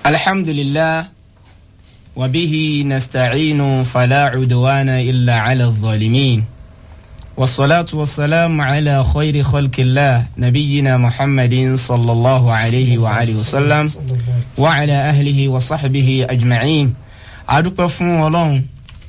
الحمد لله وبه نستعين فلا عدوان إلا على الظالمين والصلاة والسلام على خير خلق الله نبينا محمد صلى الله عليه وآله وسلم وعلى أهله وصحبه أجمعين أدوك فون ولون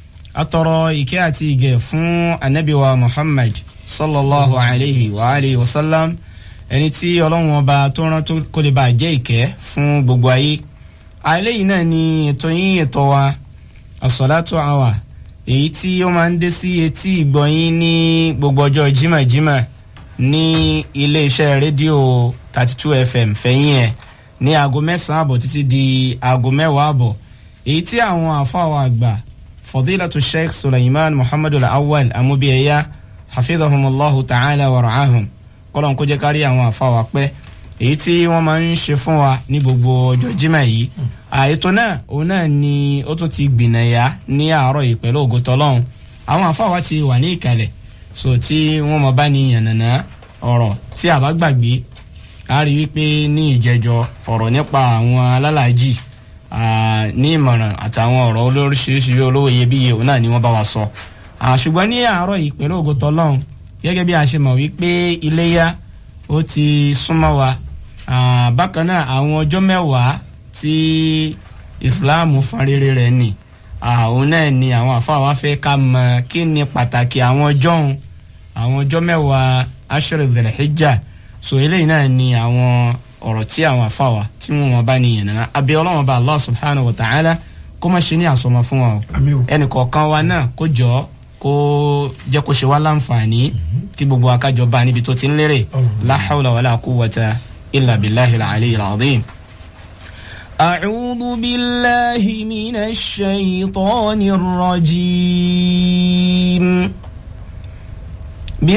أترى إكاتي فون النبي محمد صلى الله عليه وآله وسلم ẹni tí ọlọ́run ọba tó rán tó kó lè bá jẹ́ ìkẹ́ fún gbogbo ayé àìlẹ́yìn náà ni ètò yín ètò wa àsọ̀látò àwà èyí tí ó máa ń dé sí etí ìgbọ̀nyín ní gbogbo ọjọ́ jimajima ní iléeṣẹ́ rédíò thirty two fm fẹ̀yìn ẹ̀ ní aago mẹ́sàn-án àbọ̀ títí di aago mẹ́wàá àbọ̀ èyí tí àwọn àfáwọn àgbà fadilatu sheikh suleiman muhammadu awal amúbíyẹyà hafidhahumullahu ta'ala wa ra'ahum kọ́lọ́n kó jẹ́ kárí àwọn àfáwà pẹ́ èyí tí wọ́n máa ń ṣe fún wa ní gbogbo ọjọ́ jimá yìí àètò náà òun náà ni ó tún ti gbìnàyà ní àárọ̀ yìí pẹ̀lú ògo tọ́lọ́hún àwọn àfáwà ti wà ní ìkàlẹ̀ so tí wọ́n máa bá ní yànnàná ọ̀rọ̀ tí a bá gbàgbé a rí wípé ní ìjẹjọ ọ̀rọ̀ nípa àwọn alálàájì ní ìmọ̀ràn àtàwọn ọ̀rọ̀ olóríṣiríṣi olówó iyebíye òun náà ni wọ́n bá wa sọ ṣùgbọ́n ní àárọ̀ yìí pẹ̀lú ògo tọ́lọ́hún gẹ́gẹ́ bí a ṣe mọ̀ wípé iléyà ó ti súnmọ́ wa bákan náà àwọn ọjọ́ mẹ́wàá tí islam fan rere rẹ̀ nì àwọn náà ni àwọn àfáà fẹ́ ká mọ̀ kí ni pàtàkì àwọn ọjọ́ òun àwọn ọjọ́ mẹ́wàá ashra dhul-hijjah so eléyìí náà ni àwọn ọ̀rọ̀ tí àwọn àfáà tí wọ́n bá ní yẹn abẹ́ ọlọ́wọ́n bá allah subhanahu wa ta'ala kó má ṣe ní àsọmọ fún wa o ẹnì kọ̀ọ̀kan wa náà kó jọ ọ́ kó jẹ́ kó ṣe wá láǹfààní kí gbogbo akájọ bá níbi tó ti ń lérè la hawla wala quwwata illa billahi al-ali al-azim. أعوذ بالله من الشيطان الرجيم